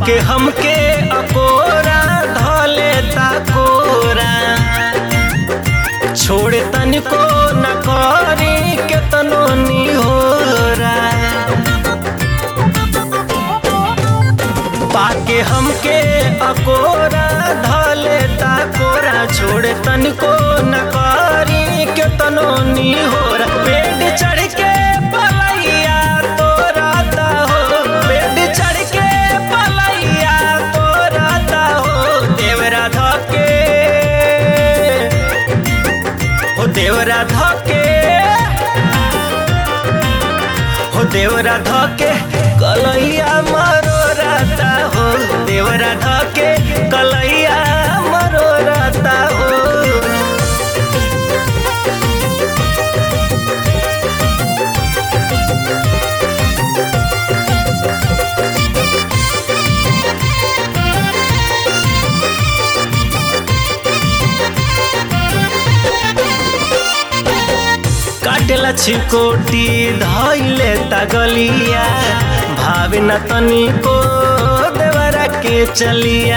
पाके हमके अकोरा धले कोरा छोड़ तनिको न करी केतनो निहोरा पाके हमके अकोरा धले कोरा छोड़ तनिको न करी केतनो निहोरा पेट चढ़ के पलैया तोराता हो पेट चढ़ के पलैया तोराता हो देवरा धके हो देवरा धके हो देवरा धके कलैया मरो राता हो देवरा धके कलैया मरो राता हो काटेला छिकोटी धैले तगलिया भावे न तनिको देवरा के चलिया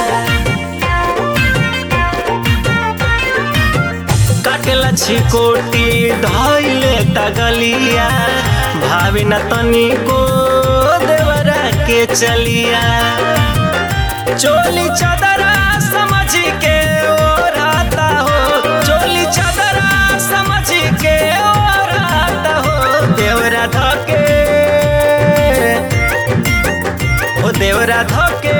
काटेला छिकोटी धैले तगलिया भावे न तनिको देवरा के चलिया चोली चादरा समझ के ओढ़ाता हो चोली चादरा समझ के ओढ़ाता हो देवरा धके हो देवरा धके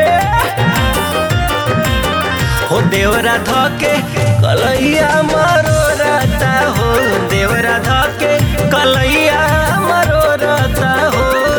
हो देवरा धके कलैया मारो रहता हो देवरा धके कलैया मारो रहता हो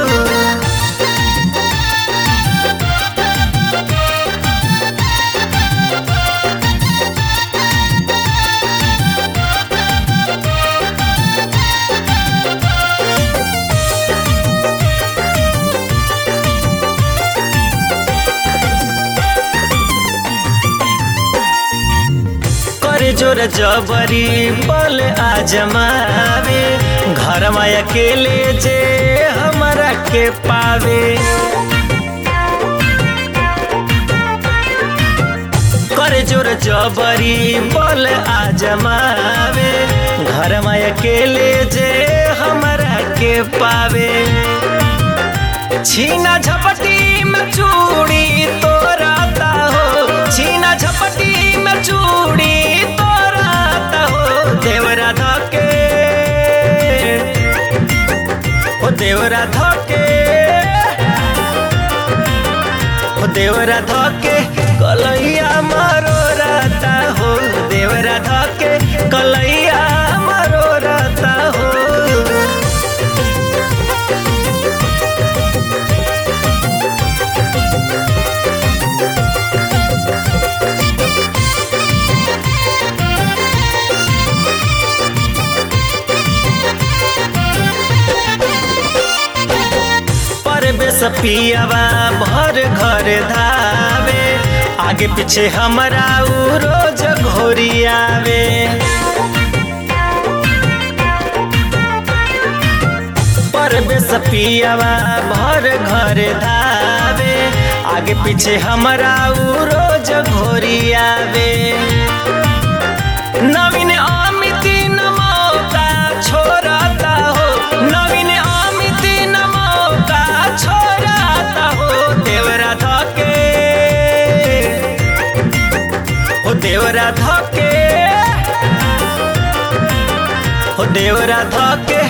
करे जोर जबरी बल आजमावे घर में अकेले जे हमारा के पावे करे जोर जबरी बल आजमावे घर में अकेले जे हमारा के पावे छीना झपटी में चूड़ी तोराता हो छीना झपटी में चूड़ी तोराता हो देवरा धके हो देवरा धके हो देवरा धके कलैया मारो रहता हो देवरा धके कलैया मारो रहता हो परवेश पियावा भर घर धावे आगे पीछे हमरा उ रोज घोरियावे परवेश पियावा भर घर धावे आगे पीछे हमरा उ रोज घोरियावे नवीन अमित न मौका छोड़ता हो नवीन अमित न मौका छोड़ता हो देवरा धके हो देवरा धके हो देवरा धके